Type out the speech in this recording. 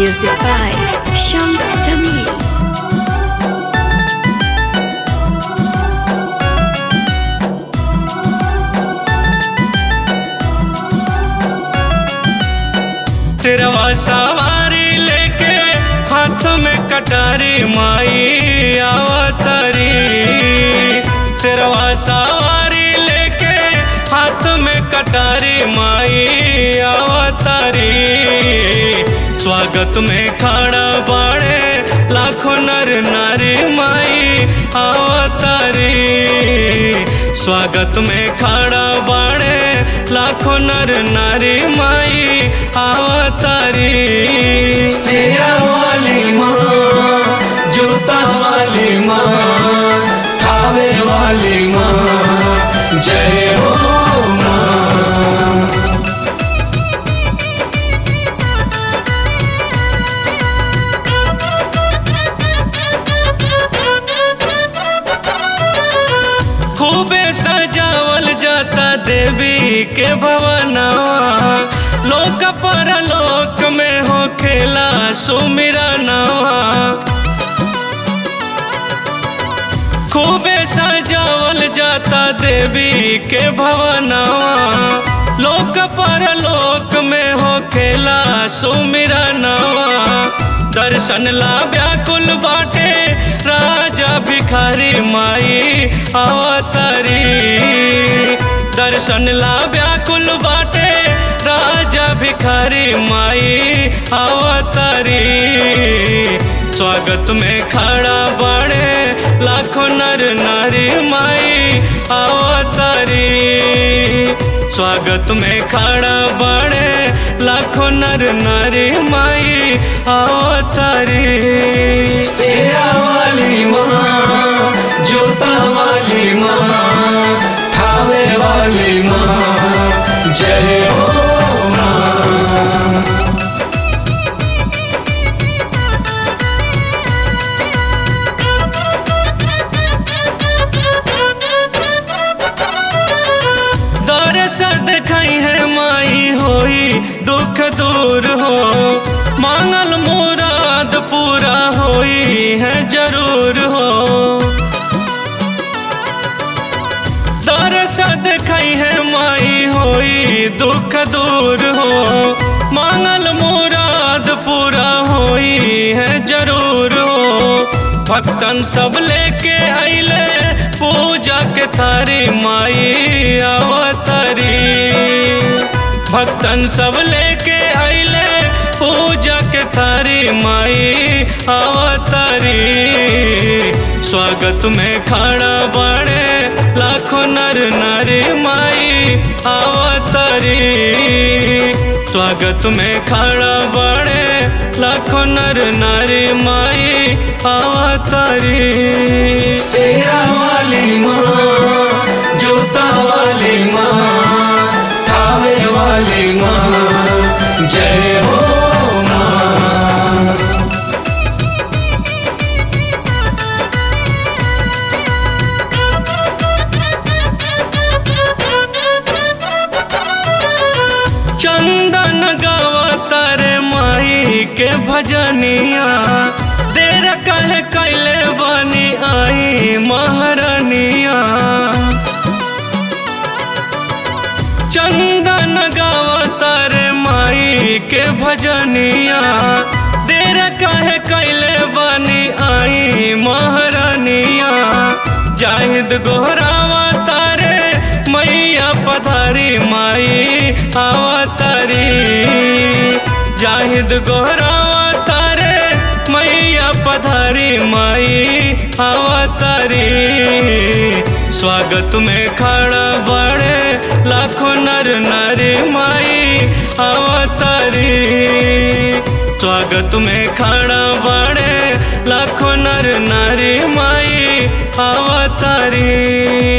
Music by Shams Jamil. सिरवा सवारी लेके हाथ में कटारी माई आवतारी सिरवा सवारी लेके हाथ में कटारी माई आवतारी स्वागत में खड़ा बाड़े लाखों नर नारी माई आवतारी स्वागत में खड़ा बाड़े लाखों नर नारी माई आवतारी शेरा वाली माँ जूता वाली माँ थावे वाली माँ जय हो माँ खूबे सजावल जाता देवी के भवनवा लोक पर लोक में हो खेला सुमिरा नवा खूबे सजावल जाता देवी के भवनवा लोक पर लोक में हो खेला सुमिरा नवा दर्शन ला व्याकुल बाटे राजा भिखारी माई अवतारी दर्शन ला व्याकुल बाटे राजा भिखारी माई अवतारी स्वागत में खड़ा बड़े लाखों नर नारी माई अवतारी स्वागत में खड़ा बड़े लाखों नर नारी माई अवतारी शेरा वाली माँ जोता वाली माँ थावे वाली माँ जय हो माँ दरस दिखाई है माई होई दुख दूर हो मांगल मुराद पूरा होई है जरूर हो दरस दिखाई है माई होई दुख दूर हो मांगल मुराद पूरा होई है जरूर हो भक्तन सब लेके आइले पूजा के थारी माई अवतारी भक्तन सब लेके आइले पूजा के थारी माई अवतारी स्वागत में खड़ा बड़े लाखों नर नारी माई अवतारी स्वागत में खड़ा बड़े लाखों नर नारी माई अवतारी शेरा वाली माँ जोता वाली माँ थावे वाली माँ जय हो माँ चंदन गावता रे माई के भजनिया देर कहे कैले बनी आई महारानिया चंदन गावता रे माई के भजनिया देर कहे कैले बनी आई महारानिया जाहिद गोहरावा तारे मैया पधारी माई अवतारी जाहिद गोहरावा तारे मैया पधारी माई अवतारी स्वागत में खड़ा बड़े लाखों नर नारी माई अवतारी स्वागत में खड़ा बड़े लाखों नर नारी माई अवतारी